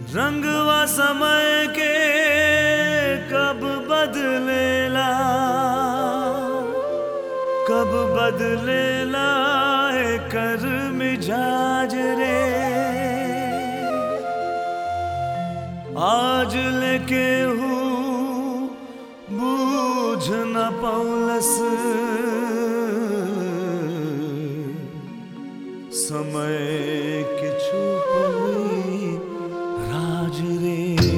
रंगवा समय के कब बदलेला कब बदलेला कर मिजाज रे आज लेके हूँ बूझ न पौलस समय के छुपी राज रे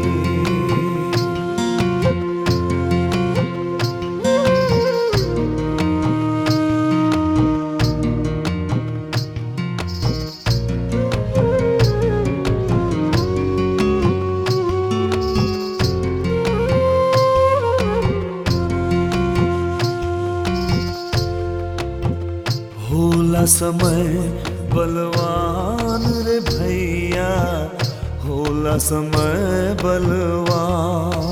होला समय बलवान रे भैया होला समय बलवान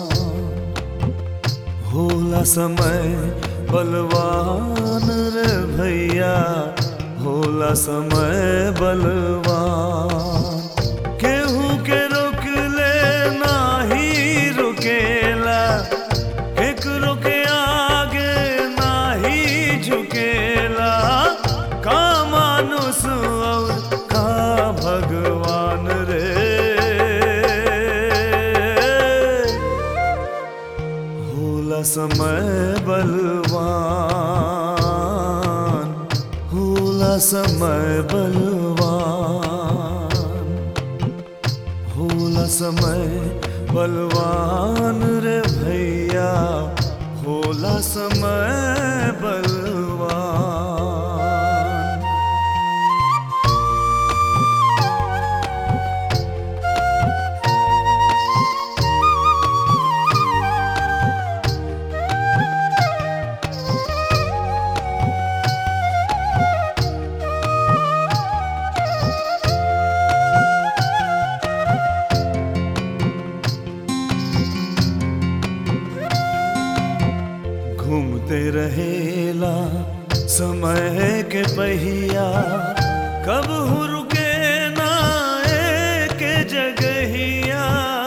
होला समय बलवान रे भैया होला समय बलवान केहू के रोक ले नाही रुकेला केकरो के आगे नाही झुकेला का मानुस और का भगवान रे होला समय बलवान होला समय बलवान होला समय बलवान रे भैया होला समय बलवान घूमते रहेला समय के पहिया कब हु रुके ना एक जगहिया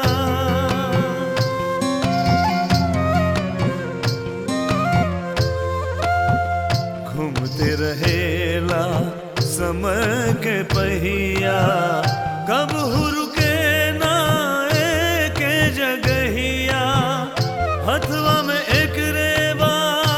घूमते रहेला समय के पहिया कब हु रुके ना एक जगहिया हथवा में एक रेबा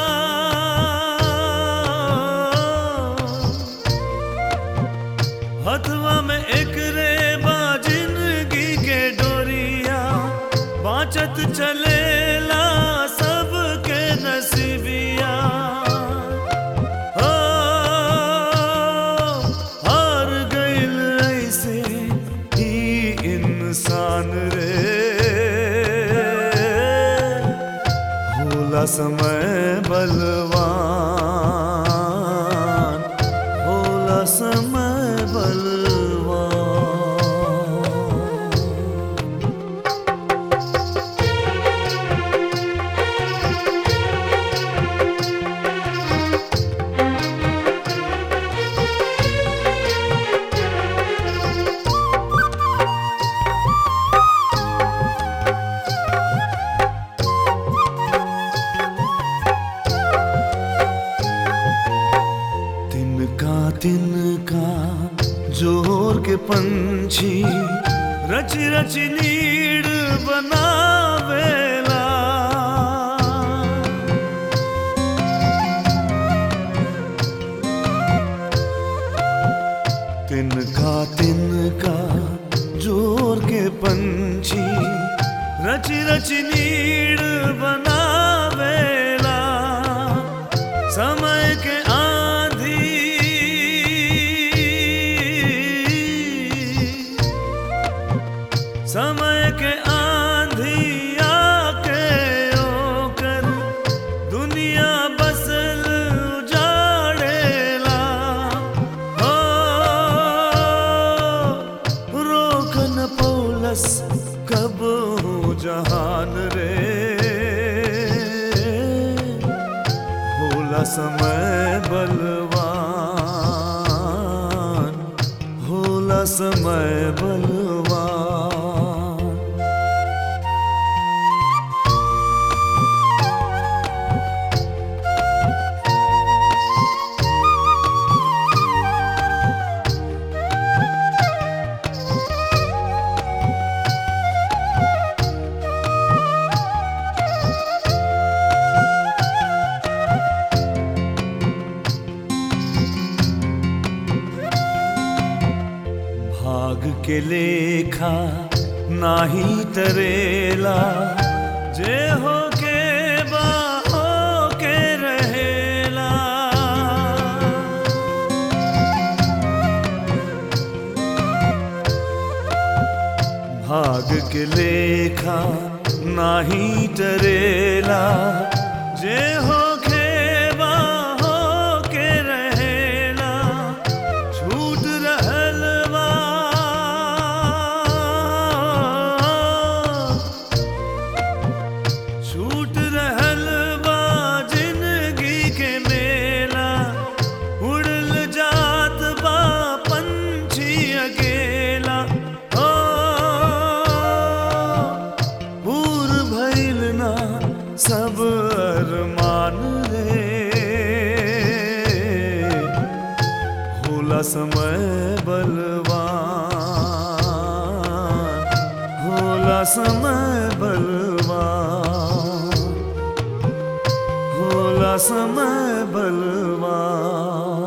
हथवा में एक रेबा जिंदगी के डोरिया बाँचत चलेला सबके नसीबिया ओ, हार गइल ऐसे ही इंसान रे होला समय बलवान होला समय बलवान तिनका तिनका जोर के पंछी रच रच नीड बनावेला तिनका तिनका जोर के पंछी रच रच नीड बनावेला समय के आंधी समय के आंधी आके ओकर दुनिया बसल उजाड़ेला हो रोक न पौलस कब जहान रे होला समय बलवान होला समय बलवान भाग के लेखा नाही तरेला जे हो के बा हो के रहेला भाग के लेखा नाही टरेला जे हो खेबा हो के रहेला छूट रहल बा छूट रहल बा जिंदगी के मेला उड़ल जात बा पंछी अकेला हो पूर भइल ना सब अरमान रे होला समय बलवान होला समय बलवान होला समय बलवान